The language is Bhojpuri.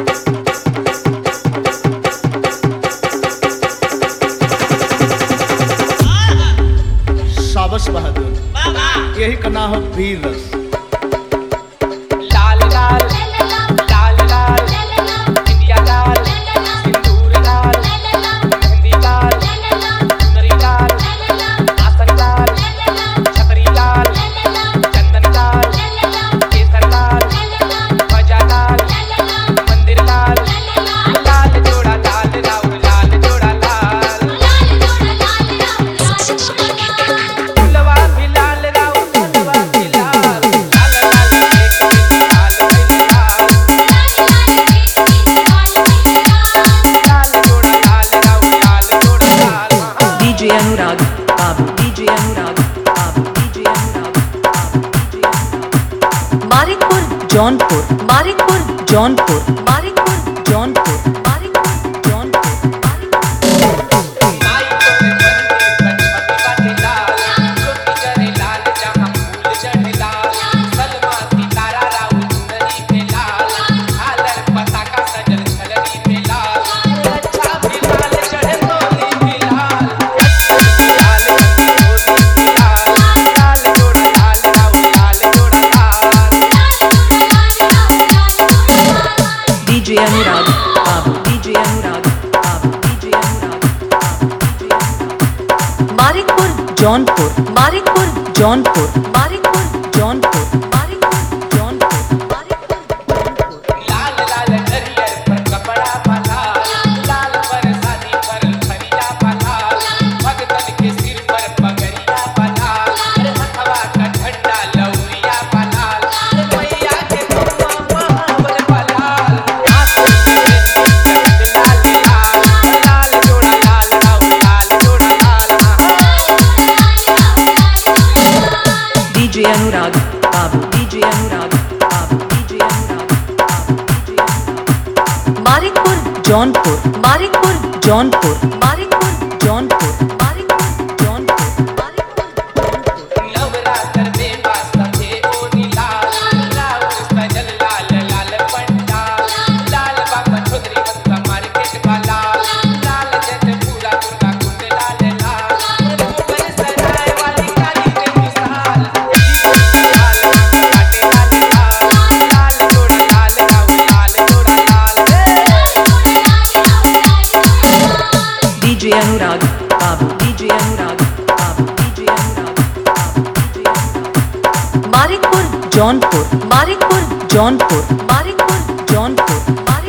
साबस बहादुर यही का नाम हो वीर रस लाल लाल लाल लाल इंडिया लाल सिंदूर लाल मेहंदी लाल चुनरी लाल आसन लाल छतरी लाल चंदन लाल केसर लाल ध्वजा लाल मंदिर लाल लाल जोड़ा लाल राउर लाल जोड़ा लाल फुलवा भी लाल राउर फुलवा भी लाल लाल लाल एक एक लाल भैया लाल जोड़ा लाल राउर लाल जोड़ा लाल हाँ। DJ Anurag, Babu, DJ Anurag, Babu, DJ Anurag, Babu, DJ Anurag. Marikpur, Jaunpur, Marikpur, Jaunpur, Marikpur, Jaunpur, Marikpur, Jaunpur, Marikpur. माई तोरे बंदी गणपति बाटे लाल ज्योति करे लाल जहाँ फूल चढ़े लाल सलमा सितारा राउर चुनरी पे लाल झालर पताका सजल छलनी पे लाल अच्छा भी लाल चढ़े तोली भी लाल अच्छा भी लाल रंगी होली भी लाल लाल जोड़ा लाल राउर लाल जोड़ा लाल DJ Anurag, Babu, DJ Anurag, Babu, DJ Anurag, Babu, DJ Anurag. Marikpur, Jaunpur, Marikpur, Jaunpur, Marikpur, Jaunpur, Marikpur, Jaunpur, Marikpur, Jaunpur. लाल लाल नरियर पर कपड़ा पाला लाल पर शादी पर खरिया पाला भगतन के सिर पर पगड़िया पाला अरे हथवा का झंडा लौरिया पाला अरे मैया के धुआं महाबल पाला आंसू गिरे चढ़त लाल लाल लाल जोड़ा लाल राउ लाल जोड़ा लाल DJ Anurag, Babu, DJ Anurag, Babu, DJ Anurag, Babu, DJ Anurag. Marikpur, Jaunpur, Marikpur, Jaunpur, Marikpur, Jaunpur, Marikpur, Jaunpur, Marikpur, Jaunpur. Navratra में वास्तवे ओनी लाल राउर सजल लाल लाल पंडाल लाल बाबा छोदरी बंदा मार्केट का लाल लाल जट पूरा दुर्गा कुंड लाल लाल ऊपर सराय वाली काली के मिसाल लाल काटे लाल लाल लाल जोड़ा लाल राउर लाल जोड़ा लाल DJ Anurag, Babu, DJ Anurag, Babu, DJ Anurag, Babu, DJ Anurag. Marikpur, Jaunpur, Marikpur, Jaunpur, Marikpur, Jaunpur, Marikpur.